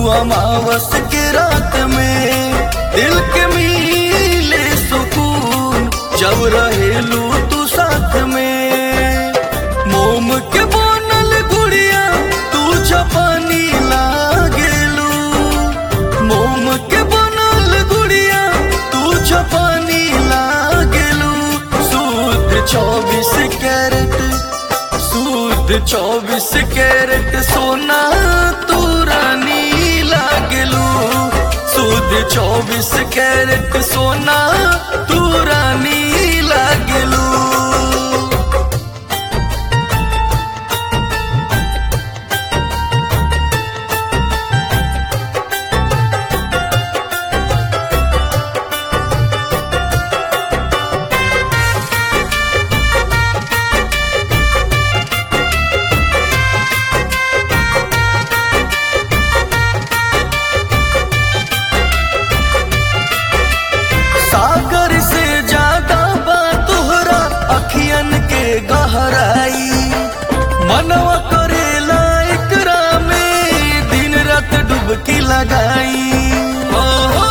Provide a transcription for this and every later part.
अमावस के रात में दिल के मिले सुकून जब रहेलू तू साथ में मोम के बनल गुड़िया तू जपानी लागेलू मोम के बनल गुड़िया तू जपानी लागेलू सूद चौबीस कैरेट सूद चौबीस कैरेट सोना तू रानी लागेलू सूद चौबीस कैरेट सोना तू रानी लागेलू सागर से ज्यादा बा तोहरा अखियन के गहराई मनवा करेला एकरा में दिन रात डुबकी लगाई ओ, हो,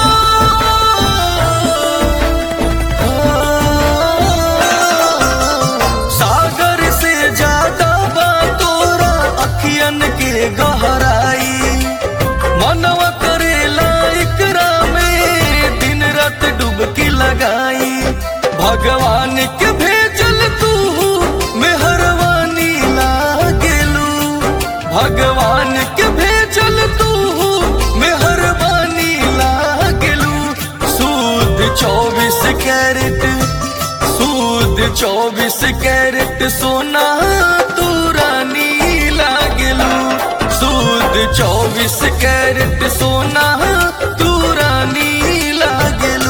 हो। सागर से ज्यादा बा तोरा अखियन के गहराई मनवा करेला एकरा में दिन रात डुबकी लगाई भगवान के भेजल तू मेहरबानी लागेलू भगवान के भेजल तू मेहरबानी लागेलू सूद चौबीस कैरेट सूद चौबीस कैरेट सोना तू रानी लागेलू सूद चौबीस कैरेट सोना तू रानी लागेलू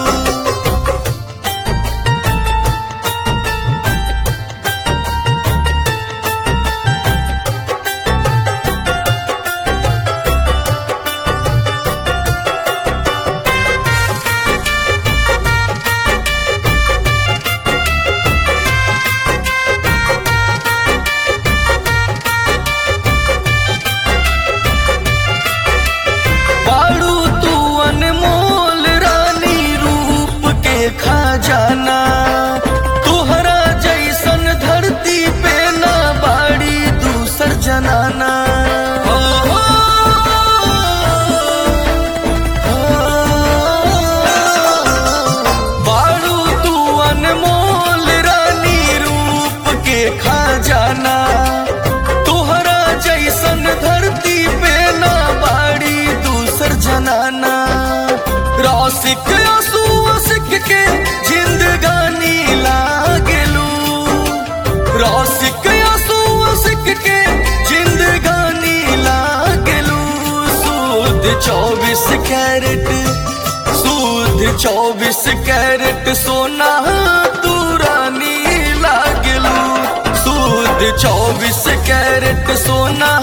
बाड़ू तू अनमोल रानी रूप के खजाना तुहरा जैसन धरती पे ना बाड़ी दूसर जनाना हो, हो, हो। बाड़ू तू अनमोल रानी रूप के खजाना तोहरा जैसन धरती पे ना बाड़ी दूसर जनाना रौसिक आंसू सिक के जिंदगानी लागेलू रौसिक आंसू सिक के जिंदगानी लागेलू सूद चौबीस कैरेट सूद चौबीस कैरेट सोना तू रानी लागेलू सूद चौबीस कैरेट सोना